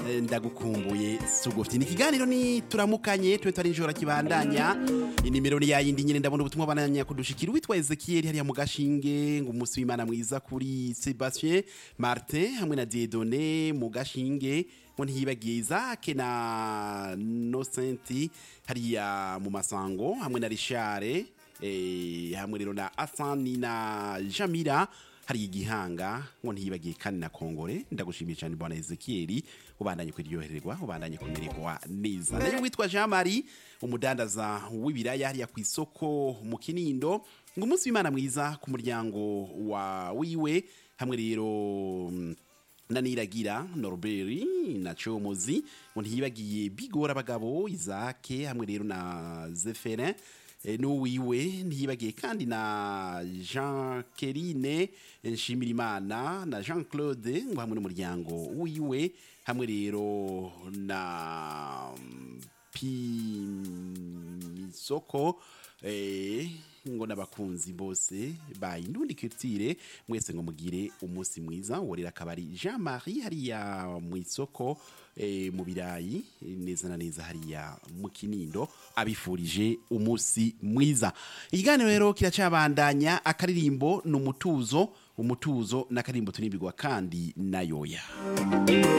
eh, ndagukumbuye sugufite ni ikiganiro ni turamukanye tube twari ijoro kibandanya inimero ni yayindi nyine ndabona ubutumwa bananya kudushikira witwa Ezekiel hariya mu gashinge ngo umunsi w'Imana mwiza kuri Sebastien Martin hamwe na Dieudonné mu gashinge ngo ntiyibagiye Isaac na Nocenti hariya mu masango hamwe na Richard eh, hamwe rero na Asani na Jamila hari igihanga ngo ntiyibagiye kandi na kongore ndagushimiye cyane bwana Ezekiel ubandanye kwiryohererwa ubandanye kumererwa neza nayo witwa Jean Marie umudandaza w'ibiraya hariya ku isoko mu Kinindo ngo umunsi w'Imana mwiza ku muryango wa wiwe hamwe rero mm, na Niragira Norbert na Chomozi ngo ntiyibagiye bigora abagabo Isaac hamwe rero na Zeferin e, n'uwiwe ntiyibagiye kandi na Jean Kerine Nshimirimana na Jean Claude ngo hamwe n'umuryango wiwe hamwe rero na mm, Pimisoko eh, ngo n'abakunzi bose bayinundi culture mwese ngo mugire umunsi mwiza worera akabari Jean Marie hariya mu isoko eh, mu birayi eh, neza na neza hariya mu kinindo abifurije umunsi mwiza ikiganiro rero kiracabandanya akaririmbo ni umutuzo umutuzo n'akaririmbo turimbirwa kandi nayoya